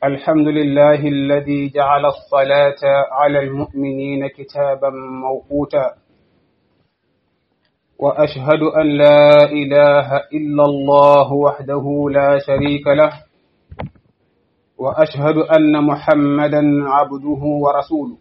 الحمد لله الذي جعل الصلاة على المؤمنين كتابا موقوتا وأشهد أن لا إله إلا الله وحده لا شريك له وأشهد أن محمدا عبده ورسوله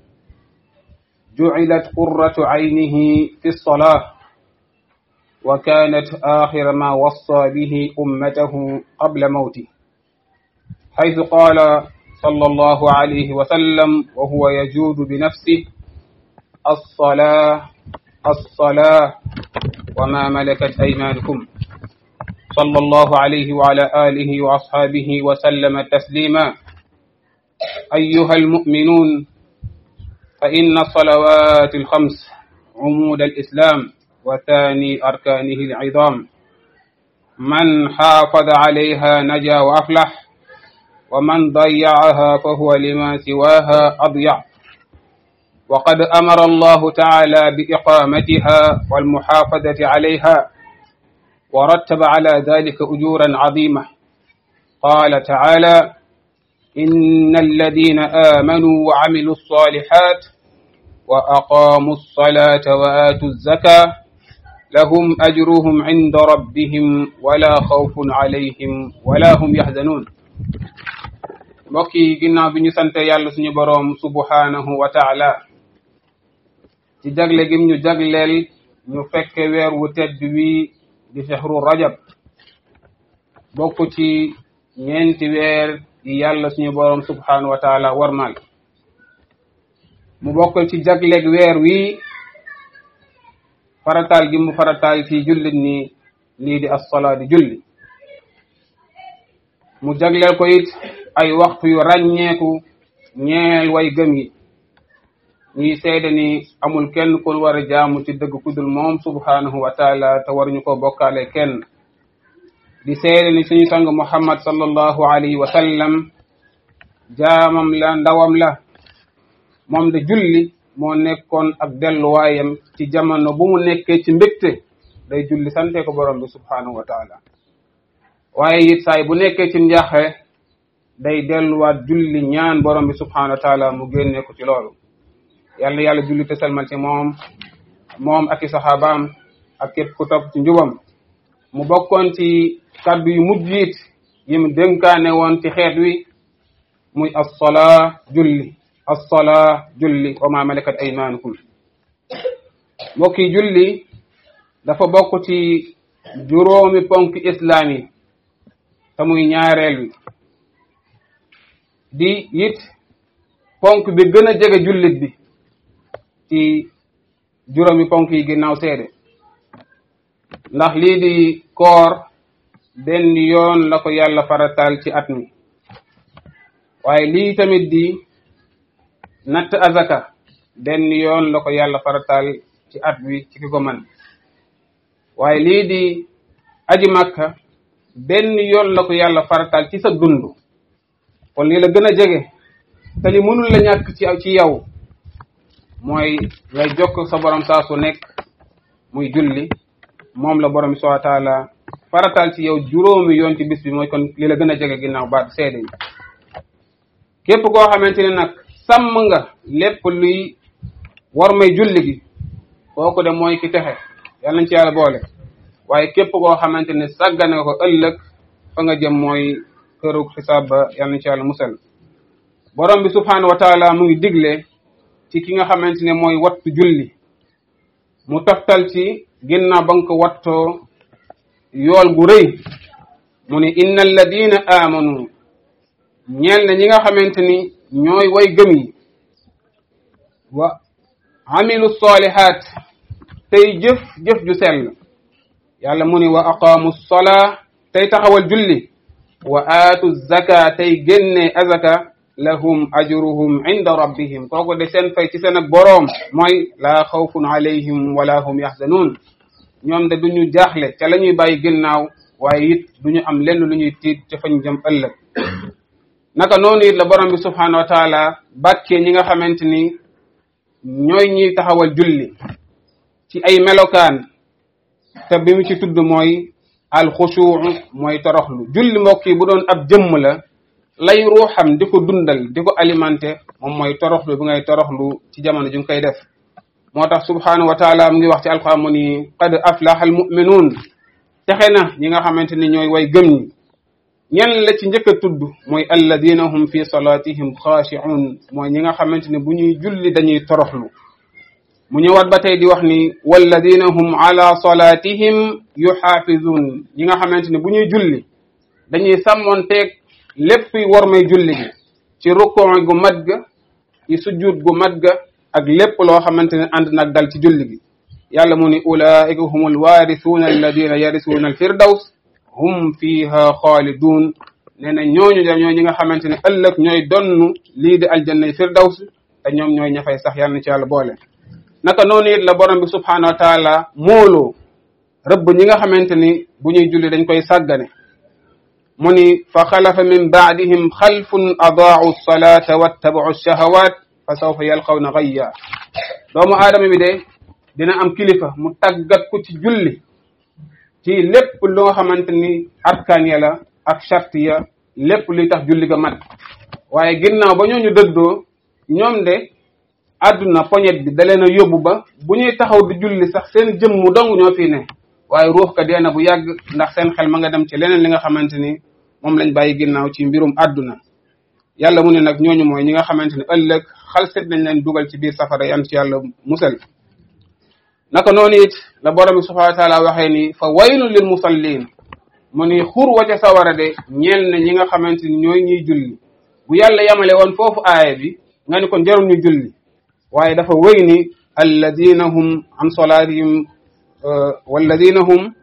جعلت قرة عينه في الصلاة وكانت آخر ما وصى به أمته قبل موته حيث قال صلى الله عليه وسلم وهو يجود بنفسه الصلاة الصلاة وما ملكت أيمانكم صلى الله عليه وعلى آله وأصحابه وسلم تسليما أيها المؤمنون فإن الصلوات الخمس عمود الإسلام وثاني أركانه العظام من حافظ عليها نجا وأفلح ومن ضيعها فهو لما سواها أضيع وقد أمر الله تعالى بإقامتها والمحافظة عليها ورتب على ذلك أجورا عظيمة قال تعالى إن الذين آمنوا وعملوا الصالحات وأقاموا الصلاة وآتوا الزكاة لهم أجرهم عند ربهم ولا خوف عليهم ولا هم يحزنون mbokk yi ginnaaw bi ñu sante yàlla suñu boroom subhanahu wa taala ci jagle gim ñu jagleel ñu fekke weer wu tedd wi di shahru rajab bokk ci ñeenti weer yi yàlla suñu boroom subhanahu wa taala warmal mu bokk ci jagleeg weer wi farataal gi mu farataal ci jullit ni lii di assolaa di julli mu jagleel ko it ay waxtu yu ràññeeku ñeel way gëm yi ñuy seede ni amul kenn ku war a jaamu ci dëgg kudul moom subhanahu wa taala te waruñu ko bokkaale kenn di seede ni suñu sang muhammad sallallahu alayhi wa sallam jaamam la ndawam la moom de julli moo nekkoon ak delluwaayam ci jamono bu mu nekkee ci mbégte day julli sante ko borom bi subhanahu wa taala waaye it saay bu nekkee ci njaaxe day delluwaat julli ñaan borom bi subhanahu wa taala mu génne ko ci loolu yàlla yàlla julli te salmal ci moom moom ak i saxaabaam ak képp ku topp ci njubam mu bokkoon ci kaddu yu mujj it yi mu dénkaane woon ci xeet wi muy assolaa julli assolaa julli wa ma malakat aymanukum mbokk yi julli dafa bokk ci juróomi ponk islaam yi te muy ñaareel wi di it ponk bi gën a jege jullit bi ci juróomi ponk yi ginnaaw seede ndax lii di koor benn yoon la ko yàlla farataal ci at mi waaye lii tamit di natt azaka benn yoon la ko yàlla farataal ci at wi ci ki ko man waaye lii di aji makka benn yoon la ko yàlla farataal ci sa dund kon lii la gën a jege te li mënul la ñàkk ci ci yow mooy ngay jokk sa borom saa su nekk muy julli moom la borom bi subhanahu wa taala farataal ci yow juróomi yoon ci bis bi mooy kon li la gën a jege ginnaaw baat seede yi képp koo xamante ne nag sàmm nga lépp luy war may julli gi kooku de mooy ki texe yàlla nañ ci yàlla boole waaye képp koo xamante ne sàggane nga ko ëllëg fa nga jëm mooy këru xisaab ba yàlla nañ ci yàlla musal borom bi subhanahu wa taala mu ngi digle ci ki nga xamante ne mooy wattu julli mu toftal ci ginnaaw ba nga ko wattoo yool gu rëy mu ne inna alladina amanu ñeel na ñi nga xamante ni ñooy way gëm yi wa amilu solihat tey jëf jëf ju sell yàlla mu ni wa aqaamu solaa tey taxawal julli wa aatu zaka tey génnee azaka lahum ajruhum inda rabbihim kooku de seen fay ci seen ak boroom mooy laa xawfun alayhim wala hum yaxzanuun ñoom de duñu jaaxle ca la ñuy bàyyi ginnaaw waaye it duñu am lenn lu ñuy tiit ca fañ jëm ëllëg naka noonu it la borom bi subhanahu wa taala bàkkee ñi nga xamante ni ñooy ñiy taxawal julli ci ay melokaan te bi mu ci tudd mooy alxushuu mooy toroxlu julli mbokk yi bu doon ab jëmm la lay ruuxam di ko dundal di ko alimenter moom mooy toroxlu bi ngay toroxlu ci jamono ju nga koy def moo tax subhanahu wa taala mu ngi wax ci alquran mu ni qad aflaha almuminuun texe na ñi nga xamante ni ñooy way gëm ñi ñen la ci njëkk a tudd mooy alladina hum fi salatihim xaashi'un mooy ñi nga xamante ni bu ñuy julli dañuy toroxlu mu ñëwaat ba tey di wax ni walladina hum ala salatihim yuxaafizun ñi nga xamante ni bu ñuy julli dañuy sàmmonteeg lépp war may julli gi ci rukkoo gu mat ga ci sujjuut gu mat ga ak lépp loo xamante ne ànd nag dal ci julli gi yàlla mu ni ulaika hum alwarisuuna alladina yarisuuna alfirdaws hum fiha xaalidun nee na ñooñu da ñooy ñi nga xamante ne ëllëg ñooy donn lii di aljannay firdaws te ñoom ñooy ña fay sax yàlla na ci yàlla boole naka noonu it la borom bi subhanahu wa taala mooloo rëbb ñi nga xamante ni bu ñuy julli dañ koy sàggane mu ni fa xalafa min baadihim xalfun adaau salata wattabau shahawat fa sawfa yalqawna gayya doomu aadama bi de dina am kilifa mu tàggat ko ci julli ci lépp lu nga xamante ni arkaan ya la ak charte ya lépp luy tax julli ga mat waaye ginnaaw ba ñooñu dëddoo ñoom de àdduna poñet bi da leen a yóbbu ba bu ñuy taxaw di julli sax seen jëmm dong ñoo fi ne waaye ruux ka dee na bu yàgg ndax seen xel ma nga dem ci leneen li nga xamante ni moom lañ bàyyi ginnaaw ci mbirum àdduna yàlla mu ne nag ñooñu mooy ñi nga xamante ni ëllëg xalset nañ leen dugal ci biir safara yan ci yàlla musal naka noonu it la borom bi subhanahu wa taala waxee ni fa waylun lil musallin mu ni xur wa ca sawara de ñeel na ñi nga xamante ni ñooy ñuy julli bu yàlla yamale woon foofu aaya bi nga ni kon jarul ñu julli waaye dafa wéy ni alladina hum an solatihim walladina hum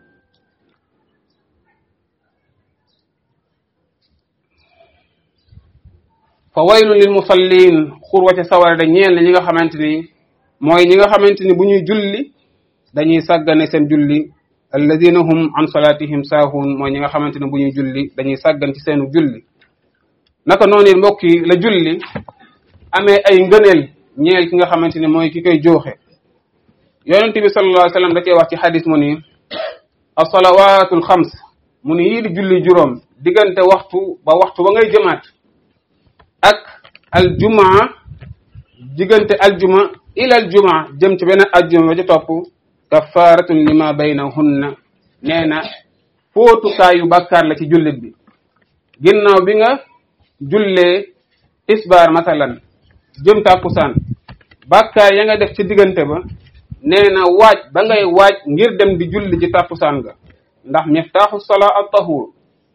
fa waylun lil musallin xur wa ca sawara de ñeel na ñi nga xamante ni mooy ñi nga xamante ni bu ñuy julli dañuy sàggane seen julli alladina hum an salatihim saahun mooy ñi nga xamante ne bu ñuy julli dañuy sàggan ci seenu julli naka noonu mbokk yi la julli amee ay ngëneel ñeel ki nga xamante ni mooy ki koy jooxe yonent bi sallallahu alayhi wa sallam da cee wax ci xadis mu ni asalawatul xams mu ni yii di julli juróom diggante waxtu ba waxtu ba ngay jëmaat ak aljumaa diggante aljuma ila aljuma jëm ci beneen aljuma ba ci topp kafaratun lima baynahunna nee na fóotukaayu bàkkaar la ci jullit bi ginnaaw bi nga jullee isbaar masalan jëm tàkkusaan bàkkaar ya nga def ci diggante ba nee na waaj ba ngay waaj ngir dem di julli ci tàkkusaan ga ndax miftaaxu salaa al tahur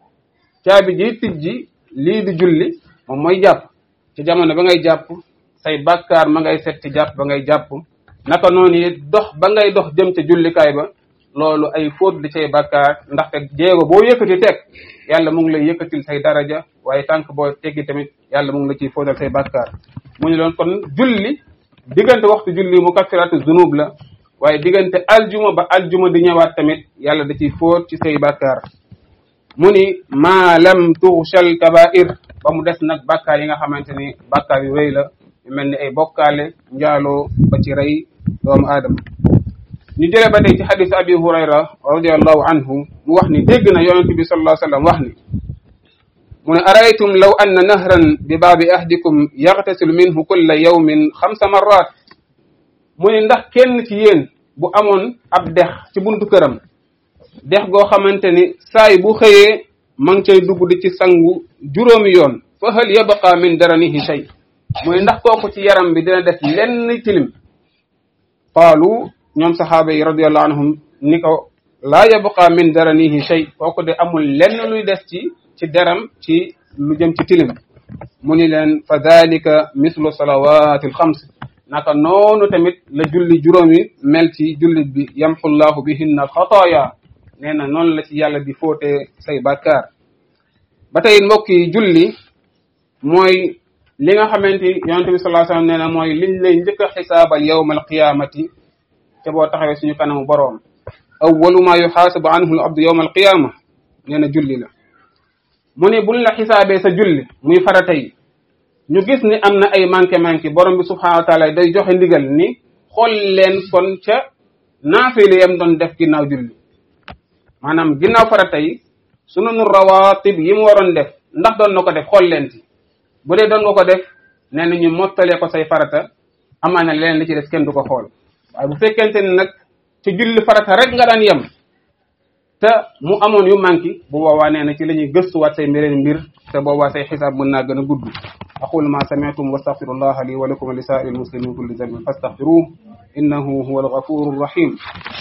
caabi ji tijji lii di julli moom mooy jàpp ci jamono ba ngay jàpp say bàkkaar ma ngay set ci jàpp ba ngay jàpp naka noonu it dox ba ngay dox jëm ca jullikaay ba loolu ay fóot di cay bàkkaar ndaxte jéego boo yëkkati teg yàlla mu ngi lay yëkkatil say daraja waaye tànk boo teggi tamit yàlla mu ngi la ciy fóotal say bàkkaar mu ñu doon kon julli diggante waxtu julli mu kaffiratu zunub la waaye diggante aljuma ba aljuma di ñëwaat tamit yàlla da ciy fóot ci say bàkkaar mu ni maa lam tuxshal kabair ba mu des nag bàkkaar yi nga xamante ni bàkkaar yu rëy la yu mel ni ay bokkaale njaaloo ba ci rey doomu aadama ñu jëlee ba tey ci xadisu abi hurayra radiallahu anhu mu wax ni dégg na yonent bi sallallahu alayhi wasallam wax ni mu ne araytum law anna nahran bi baabi ahdikum yaxtasilu minhu kulla yawmin xamsa marrat mu ne ndax kenn ci yéen bu amoon ab dex ci buntu këram dex goo xamante ni saay bu xëyee ma ngi cay dugg di ci sangu juróomi yoon fa hal yabqa min daranihi shay mu ne ndax kooku ci yaram bi dina def lenn tilim qaalu ñoom saxaaba yi radiallahu anhum ni ko laa yabqa min daranihi shay kooku de amul lenn luy des ci ci deram ci lu jëm ci tilim mu ni leen fa dalika mislu salawati alxams naka noonu tamit la julli juróomi mel ci jullit bi yamxu llahu bihinna alxataaya nee na noonu la ci yàlla di fóote say bàkkaar ba tey mbokk yi julli mooy li nga xamante yonente bi sallallahu alayhi wasallam nee na mooy liñ lay njëkk a xisaabal yawma alqiyamati te boo taxawee suñu kanamu boroom awwalu ma yuxaasabu anhu al abdu yawma alqiyama nee na julli la mu ne buñ la xisaabee sa julli muy farata yi ñu gis ni am na ay manqué manqué borom bi subhanahu wa taala day joxe ndigal ni xool leen kon ca naafile yam doon def ginnaaw julli maanaam ginnaaw farata yi sunanu rawatib yi mu waroon def ndax doon na ko def xool leen ci bu dee doon nga ko def nee na ñu mottalee ko say farata amaana leneen li ci des kenn du ko xool waaye bu fekkente ni nag ci julli farata rek nga daan yem te mu amoon yu manqué bu boobaa nee na ci la ñuy gëstuwaat say mbireen mbir te boobaa say xisaab mën naa gën a gudd aqulu ma sami'tum wa astaghfirullah li wa lakum wa li sa'iril muslimin kulli dhanbin fastaghfiruhu innahu huwal ghafurur rahim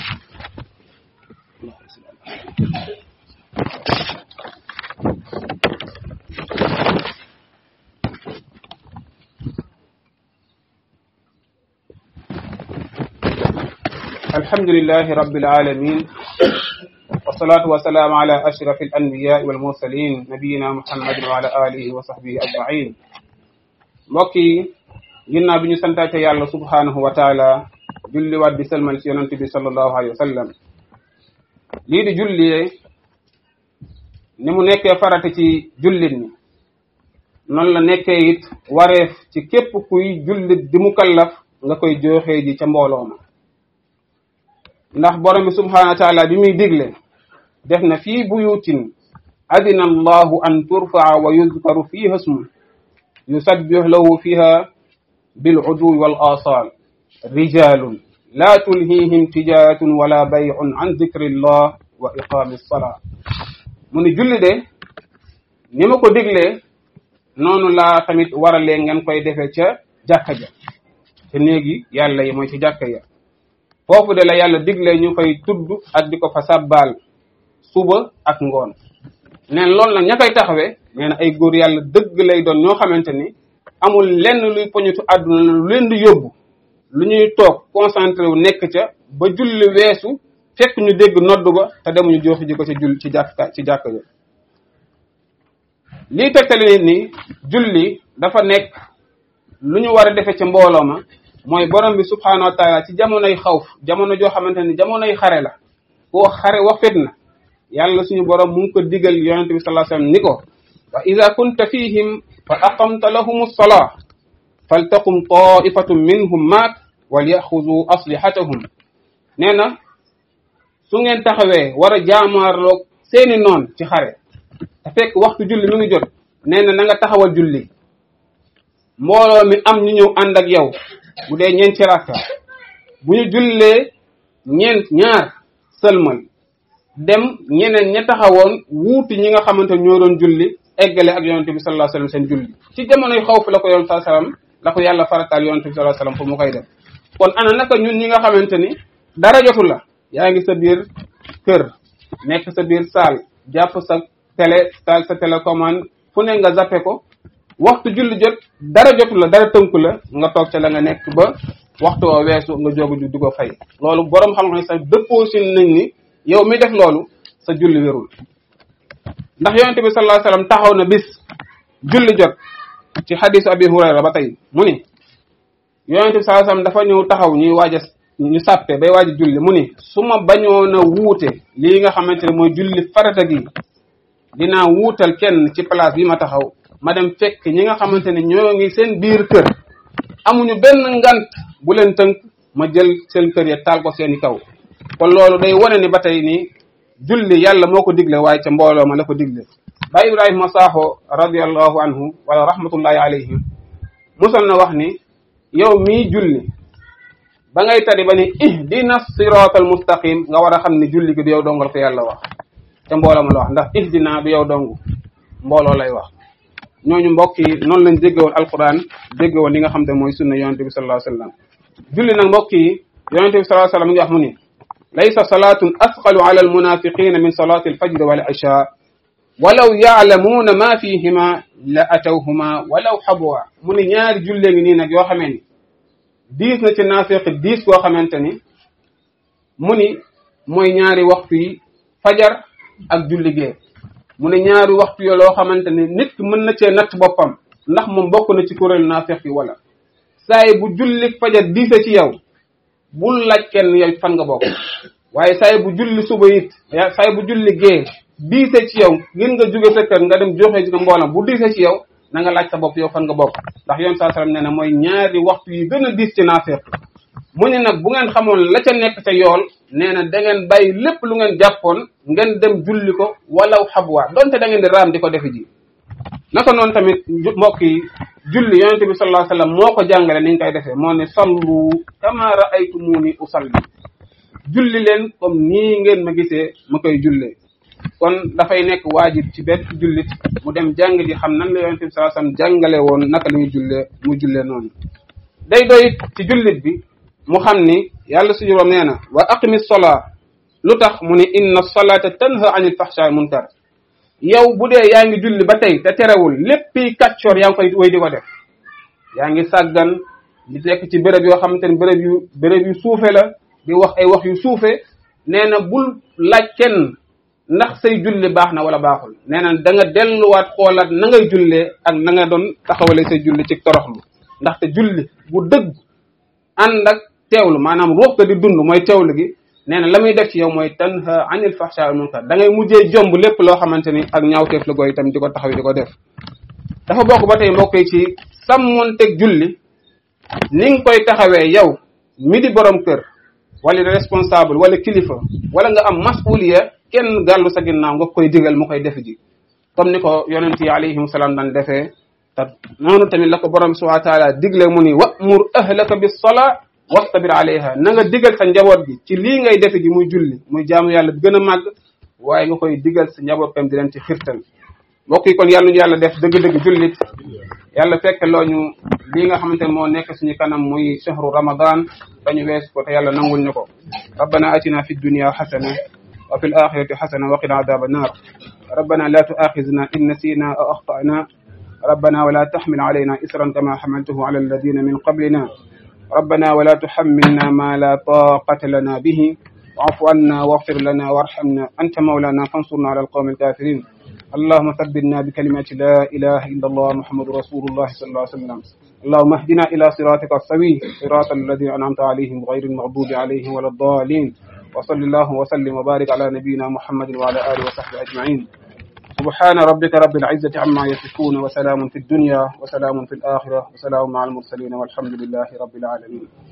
الحمد لله رب العالمين والصلاة والسلام على أشرف الأنبياء والمرسلين نبينا محمد وعلى آله وصحبه أجمعين mbokk yi ginnaaw bi ñu santaate yàlla subhanahu wa taala julli waat di salmal ci yonante bi sallallahu alayhi wa sallam lii di julli ni mu nekkee farata ci jullit ñi noonu la nekkee it wareef ci képp kuy jullit di mukallaf nga koy joxee ji ca mbooloo ma ndax borom bi subhanahu wa taala bi muy digle def na fii buyutin adina allahu an turfaa wa yuzkaru fiha ismu yusabbih lahu fiha bil'uduwi wal asal rijalun la tulhihim tijaratun wala bay'un an zikrillah wa iqami salaa mu ni julli de ni ma ko diglee noonu laa tamit waralee ngeen koy defee ca jàkka ja te néegi yàlla yi mooy ci jàkka ya foofu de la yàlla digle ñu koy tudd ak di ko fa sàbbaal suba ak ngoon neen loolu nag ña koy taxawee nee na ay góor yàlla dëgg lay doon ñoo xamante ni amul lenn luy poñitu àdduna lu leen di yóbbu lu ñuy toog concentré wu nekk ca ba julli weesu fekk ñu dégg nodd ba te demuñu joxi ji ko ci jull ci jàkka ci jàkka ja lii tegtali nit ni julli dafa nekk lu ñu war a defe ci mbooloo ma mooy borom bi subhanahu wa taala ci jamonoy xawf jamono joo xamante ni jamonoy xare la koo xare wax fitna yàlla suñu borom mu ngi ko digal yonente bi sallallahu alayhi wasallam ni ko wa ida kunta fihim fa aqamta lahum as-salah faltaqum ta'ifatun minhum maak walyaxudu aslihatahum nee na su ngeen taxawee war a jaamaarloog seeni noon ci xare te fekk waxtu julli mi ngi jot nee na na nga taxawal julli mbooloo mi am ñu ñëw ànd ak yow bu dee ñeenti rakka bu ñu jullee ñeent ñaar sëlmal dem ñeneen ña taxawoon wuuti ñi nga xamante ñoo doon julli eggale ak yonente bi sallallahu alayhi wasallam seen julli ci jamonoy xawf la ko yonente sallallahu alayhi wasallam la ko yàlla farataal yonente bi sallallahu alayhi wasallam pour mu koy def kon ana naka ñun ñi nga xamante ni dara jotu la yaa ngi sa biir kër nekk sa biir saal jàpp sa télé taal sa télécommande fu ne nga zappe ko waxtu julli jot dara jotu la dara tënku la nga toog ca la nga nekk ba waxtu woo weesu nga jóg ju di ko fay loolu borom xam-xam ne sax dëppoo si nañ ni yow mi def loolu sa julli wérul ndax yonente bi sallallahu alayhi wasallam taxaw na bis julli jot ci xadisu abi hurayra ba tey mu ni yonente bi sallallahu alayhi wasallam dafa ñëw taxaw ñuy waaj a ñu sàppe bay waaj a julli mu ni su ma bañoon a wuute lii nga xamante ne mooy julli farata gi dinaa wuutal kenn ci place bi ma taxaw ma dem fekk ñi nga xamante ne ñoo ngi seen biir kër amuñu benn ngant bu leen tënk ma jël seen kër ya taal ko seeni kaw kon loolu day wane ni ba tey ni julli yàlla moo ko digle waaye ca mbooloo ma la ko digle ba ibrahima saaxo radiallahu anhu wala rahmatullahi alayhim musal na wax ni yow mii julli ba ngay tari ba ni ihdina siratal mustaqim nga war a xam ni julli gi du yow dongal ko yàlla wax ca mbooloo ma la wax ndax ihdina du yow dong mbooloo lay wax ñooñu mbokk yi noonu lañ déggewoon alquran déggewoon li nga xam te mooy sunna yonente bi sallallahu alayhi wasallam julli nag mbokk yi yonente bi sallallahu alayhi wasallam ngi wax mu ni laysa salatun asqalu ala almunafiqina min salati alfajr wal isha walaw yaalamuuna ma fihima la atawhuma walaw xabwa mu ni ñaari jullee ngi nii nag yoo xamee ni diis na ci naafiq diis koo xamante ni mu ni mooy ñaari waxtu yi fajar ak julli gee mu ne ñaari waxtu yoo loo xamante ne nit ki mën na cee natt boppam ndax moom bokk na ci kuréelu naafeq yi wala saay bu julli fajar diise ci yow bul laaj kenn yow fan nga bokk waaye saay bu julli suba it saay bu julli gee diise ci yow ngir nga jóge sa kër nga dem joxe ci ko mboolam bu diise ci yow na nga laaj sa bopp yow fan nga bokk ndax yoon saa sallam nee na mooy ñaari waxtu yi gën a diis ci naafeq mu ne nag bu ngeen xamoon la ca nekk ca yool nee na da ngeen bàyyi lépp lu ngeen jàppoon ngeen dem julli ko walaw xabwa donte da ngeen di raam di ko defi ji naka noonu tamit mbokk yi julli yonente bi sallallahu alayhi wasallam moo ko jàngale ni ñu koy defee moo ne sallu kama ra'aytumuni usalli julli leen comme nii ngeen ma gisee ma koy jullee kon dafay nekk waajib ci benn jullit mu dem jàng ji xam nan la yonente bi sallallahu alayhi wasallam jàngale woon naka la ñuy jullee mu jullee noonu day doy ci jullit bi mu xam ni yàlla suñu borom nee na wa aqimi sola lu tax mu ni inna solata tanha anil fahsha munkar yow bu dee yaa ngi julli ba tey te terewul léppi kàccoor yaa ngi koy way di ko def yaa ngi sàggan di nekk ci béréb yoo xamante ni béréb yu béréb yu suufe la di wax ay wax yu suufe nee na bul laaj kenn ndax say julli baax na wala baaxul nee na da nga delluwaat xoolaat na ngay jullee ak na nga doon taxawale say julli ci toroxlu ndaxte julli bu dëgg ànd ak teewlu maanaam ruux ga di dund mooy teewlu gi nee na la muy def ci yow mooy tanha anil fahsha wal munkar da ngay mujjee jomb lépp loo xamante ni ak ñaawteef la gooy itam di ko taxaw di ko def dafa bokk ba tey mbokk yi ci sàmmonteeg julli ni nga koy taxawee yow mi di borom kër wala responsable wala kilifa wala nga am masuliya kenn gàllu sa ginnaaw nga koy digal mu koy def ji comme ni ko yonent yi alayhim salaam daan defee te noonu tamit la ko borom subhanahu wa taala digle mu ni wa'mur ahlaka bis salaa wastabir alayha na nga digal sa njaboot gi ci lii ngay defe ji muy julli muy jaamu yàlla bi gën a màgg waaye nga koy digal sa njaboot tam di leen ci xirtal mbokk yi kon yàlla ñu yàlla def dëgg-dëgg jullit yàlla fekk loo ñu lii nga xamante ne moo nekk suñu kanam muy shahru ramadan dañu wees ko te yàlla nangul ñu ko rabbana atina fi dunya xasana wa fi l axirati xasana wa qina adaba annar rabbana la tuaxizna in nasina aw axtana ربنا ولا تحمل علينا إسرا كما حملته على الذين من قبلنا ربنا ولا تحملنا ما لا طاقة لنا به واعف عنا واغفر لنا وارحمنا أنت مولانا فانصرنا على القوم الكافرين اللهم ثبتنا بكلمة لا إله إلا الله محمد رسول الله صلى الله عليه وسلم اللهم اهدنا إلى صراطك السوي صراط الذين أنعمت عليهم غير المغضوب عليهم ولا الضالين وصل الله وسلم وبارك على نبينا محمد وعلى آله وصحبه أجمعين سبحان ربك رب العزة عما يصفون وسلام في الدنيا وسلام في الآخرة وسلام مع المرسلين والحمد لله رب العالمين